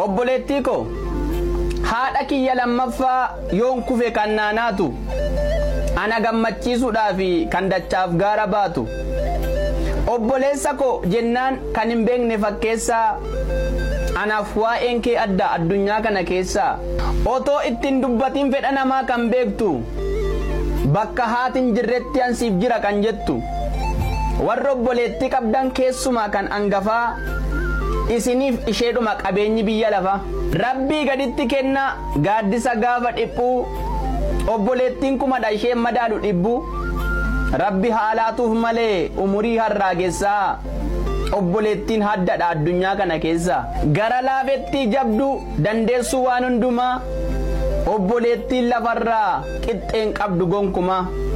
obboleettii ko haadha kiyya lammaffaa yoon kufe kan naanaatu ana gammachiisuudhaaf kan dachaaf gaara baatu obboleessa ko jennaan kan hin beekne fakkeessaa anaaf waa'een kee adda addunyaa kana keessaa otoo ittiin dubbatiin fedha namaa kan beektu bakka haatiin jirretti ansiif jira kan jettu warra obboleettii qabdan keessumaa kan angafaa isiniif isheedhuma qabeenyi biyya lafa rabbii gaditti kenna gaaddisa gaafa dhiphuu obboleettiin kumadha isheen madaalu dhibbu rabbi haalaatuuf malee umurii harraagessaa obboleettiin haddadha addunyaa kana keessa gara laafettii jabdu dandeessuu waan hundumaa obboleettiin lafarraa qixxeen qabdu gonkumaa